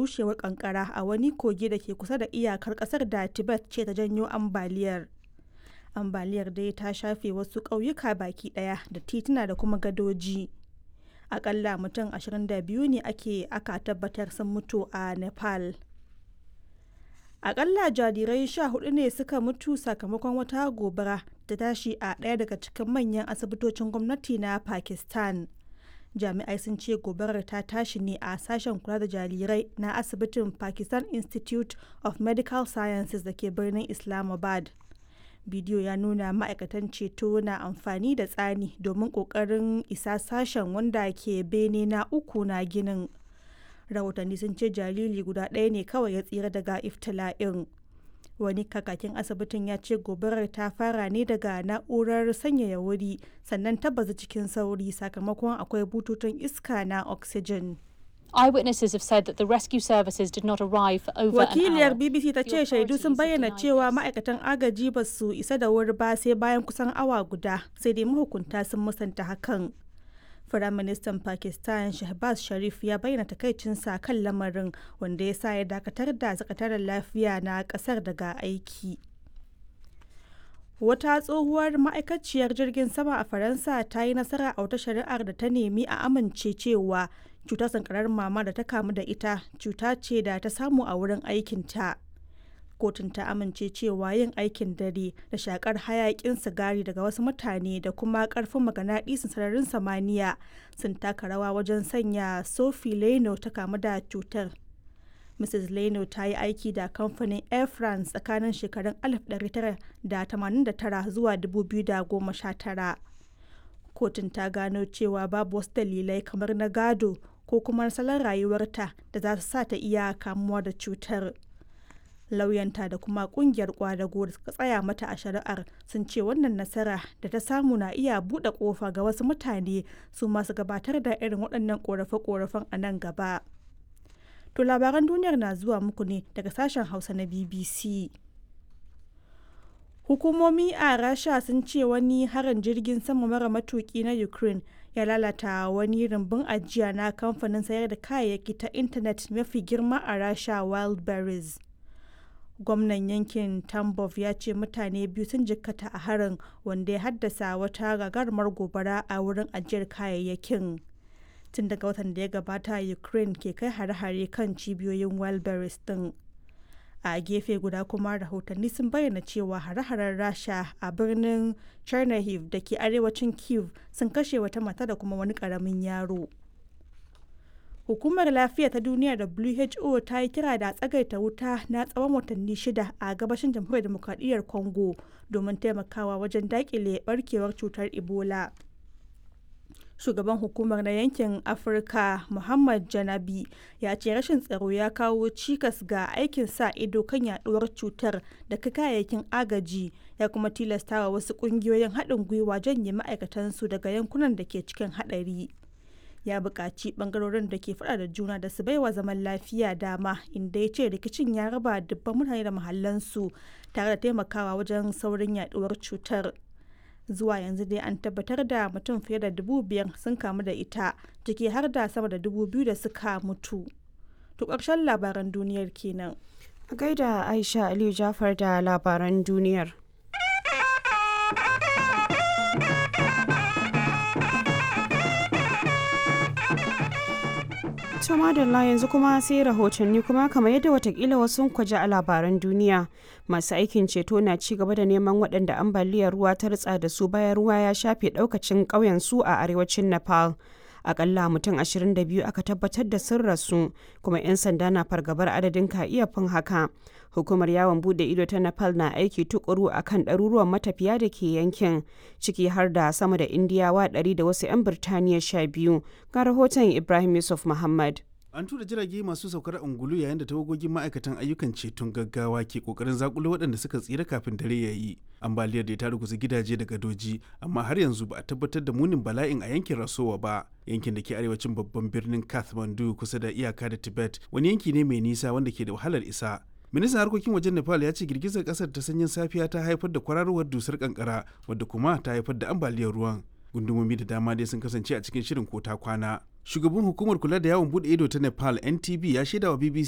rushewar kankara a wani kogi da ke kusa da iyakar kasar da tibet ce ta janyo ambaliyar ambaliyar dai ta shafe wasu ƙauyuka baki ɗaya da tituna da kuma gadoji akalla mutum 22 ne ake aka tabbatar sun mutu a nepal akalla jarirai 14 ne suka mutu sakamakon wata gobara ta tashi a ɗaya daga cikin manyan asibitocin gwamnati na pakistan jami'ai sun ce gobarar ta tashi ne a sashen kula da jarirai na asibitin pakistan institute of medical sciences da ke birnin islamabad bidiyo ya nuna ma'aikatan ceto na amfani da tsani domin kokarin isa sashen wanda ke bene na uku na ginin rahotanni sun ce jariri guda ɗaya ne kawai ya tsira daga iftila'in wani kakakin asibitin ya ce gobarar ta fara ne daga na'urar sanyaya wuri sannan ta bazu cikin sauri sakamakon akwai bututun iska na oxygen Eyewitnesses have said that the rescue services did not arrive for over wakiliyar an hour. bbc ta ce shaidu sun bayyana cewa ma'aikatan agaji ba su isa da wuri ba sai bayan kusan awa guda sai dai mahukunta sun musanta hakan Firaministan Pakistan Shahbaz Sharif ya bayyana takaicinsa kan lamarin wanda ya sa ya dakatar da sakataren lafiya na kasar daga aiki. Wata tsohuwar ma'aikaciyar jirgin sama a Faransa ta yi nasara a wata shari'ar da ta nemi a amince cewa cutar sankarar mama da ta kamu da ita cuta ce da ta samu a wurin aikinta. kotun ta amince cewa yin aikin dare da shakar hayakin sigari daga wasu mutane da kuma karfin maganaɗisin sararin samaniya sun taka rawa wajen sanya sophie leno ta kamu da cutar mrs leno ta yi aiki da kamfanin air france tsakanin shekarun 1989 zuwa 2019 kotun ta gano cewa babu wasu dalilai kamar na gado ko kuma salon rayuwarta da za su sa ta iya kamuwa da cutar. lauyanta da kuma kungiyar kwadago da suka tsaya mata a shari'ar sun ce wannan nasara da ta samu na iya buɗe ƙofa ga wasu mutane su masu gabatar da irin waɗannan ƙorafe-ƙorafen a nan gaba. To labaran duniyar na zuwa muku ne daga sashen Hausa na BBC. Hukumomi a Rasha sun ce wani harin jirgin sama mara matuki na Ukraine ya lalata wani rumbun ajiya na kamfanin sayar da kayayyaki ta intanet mafi girma a Rasha Wildberries. gwamnan yankin tambov ya ce mutane biyu sun jikkata a harin wanda ya haddasa wata gagarumar gobara a wurin ajiyar kayayyakin tun daga watan da ya gabata ukraine ke kai hare-hare kan cibiyoyin wildberries din a gefe guda kuma rahotanni sun bayyana cewa hare-haren rasha a birnin chernihiv da ke arewacin kiev sun kashe wata mata da kuma wani karamin yaro hukumar lafiya ta duniya who ta yi kira da tsagaita wuta na tsawon watanni shida a gabashin jamhuriyar demokradiyyar congo domin taimakawa wajen dakile barkewar cutar ebola shugaban hukumar na yankin afirka muhammad janabi ya ce rashin tsaro ya kawo cikas ga aikin sa ido kan yaduwar cutar da kayayyakin agaji ya kuma tilastawa wasu kungiyoyin haɗin gwiwa janye ma'aikatansu daga yankunan da ke cikin haɗari ya buƙaci ɓangarorin da ke faɗa da juna da su baiwa zaman lafiya dama inda ya ce rikicin ya raba dubban mutane da mahallansu tare da taimakawa wajen saurin yaduwar cutar zuwa yanzu dai an tabbatar da mutum fiye da dubu biyar sun kamu da ita ciki har da sama da dubu biyu da suka mutu to ƙarshen labaran duniyar kenan a gaida aisha aliyu jafar da labaran duniyar To madalla yanzu kuma sai rahotanni kuma kamar yadda watakila wasu kwaje a labaran duniya masu aikin ceto na ci gaba da neman waɗanda ambaliyar ruwa ta ritsa da su bayan ruwa ya shafe ɗaukacin ƙauyen su a arewacin Nepal. Akalla mutum 22 aka tabbatar da sun rasu kuma 'yan sanda na fargabar adadin ka iya fin haka. Hukumar yawon bude ido ta Nepal na aiki tukuru a kan ɗaruruwan matafiya da ke yankin ciki har da sama da Indiyawa 100 da wasu 'yan Birtaniya 12 ga rahoton Ibrahim Yusuf Muhammad. An tura jirage masu saukar angulu yayin da tawagogin ma'aikatan ayyukan ceton gaggawa ke kokarin zakulo waɗanda suka tsira kafin dare ya yi. Ambaliyar da ta ruguza gidaje da gadoji, amma har yanzu ba a tabbatar da munin bala'in a yankin Rasowa ba. Yankin da ke arewacin babban birnin Kathmandu kusa da iyaka da Tibet, wani yanki ne mai nisa wanda ke da wahalar isa. ministan harkokin wajen nepal ya ce girgizar kasar ta sanyin safiya ta haifar da kwararowar dusar kankara wadda kuma ta haifar da ambaliyar ruwan gundumomi da dama dai sun kasance a cikin shirin kota kwana shugaban hukumar kula da yawon bude ido ta nepal ntb ya shaida wa bbc